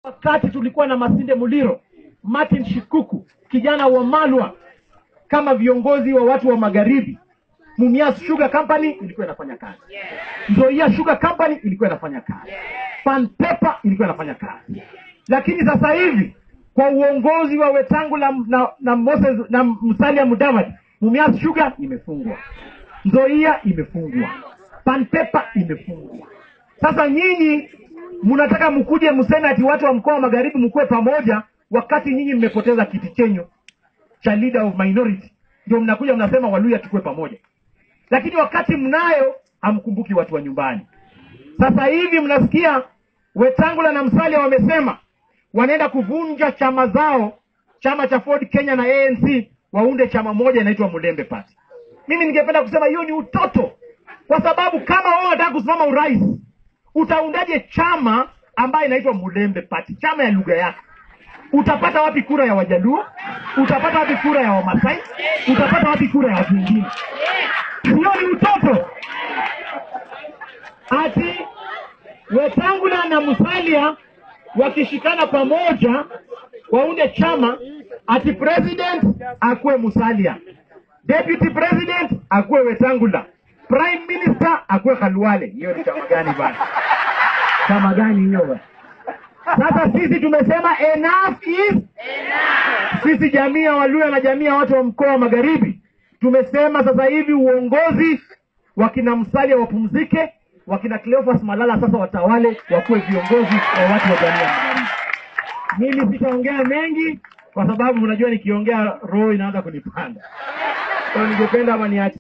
Wakati tulikuwa na Masinde Muliro, Martin Shikuku, kijana wa Malwa, kama viongozi wa watu wa magharibi, Mumias Sugar Company ilikuwa inafanya kazi, Nzoia Sugar Company ilikuwa inafanya kazi, Pan Paper ilikuwa inafanya kazi, lakini sasa hivi kwa uongozi wa Wetangula na, na Moses na Musalia Mudavadi, Mumias Sugar imefungwa, Nzoia imefungwa, Pan Paper imefungwa. Sasa nyinyi mnataka mkuje mseme ati watu wa mkoa wa magharibi mkuwe pamoja, wakati nyinyi mmepoteza kiti chenyu cha leader of minority, ndio mnakuja mnasema Waluya tukue pamoja, lakini wakati mnayo hamkumbuki watu wa nyumbani. Sasa hivi mnasikia Wetangula na Musalia wamesema wanaenda kuvunja chama zao, chama cha Ford Kenya na ANC waunde chama moja inaitwa Mulembe Party. Mimi ningependa kusema hiyo ni utoto, kwa sababu kama wao wanataka kusimama urais, utaundaje chama ambayo inaitwa Mulembe Party, chama ya lugha yako? Utapata wapi kura ya Wajaluo? Utapata wapi kura ya Wamasai? Utapata wapi kura ya watu wengine? Hiyo ni utoto. Ati Wetangula na Musalia wakishikana pamoja waunde chama, ati president akuwe Musalia, deputy president akuwe Wetangula, prime minister akuwe Khalwale. Hiyo ni chama gani bana? Chama gani hiyo bana? Sasa sisi tumesema enough is enough. Sisi jamii ya Waluya na jamii ya watu wa mkoa wa Magharibi tumesema sasa hivi uongozi wakina Musalia wapumzike, wakina Cleophas Malala sasa watawale, wakuwe viongozi wa watu wa jamii ya Magharibi. Mimi sitaongea mengi kwa sababu unajua nikiongea roho inaanza kunipanda, kwa hiyo ningependa ama niache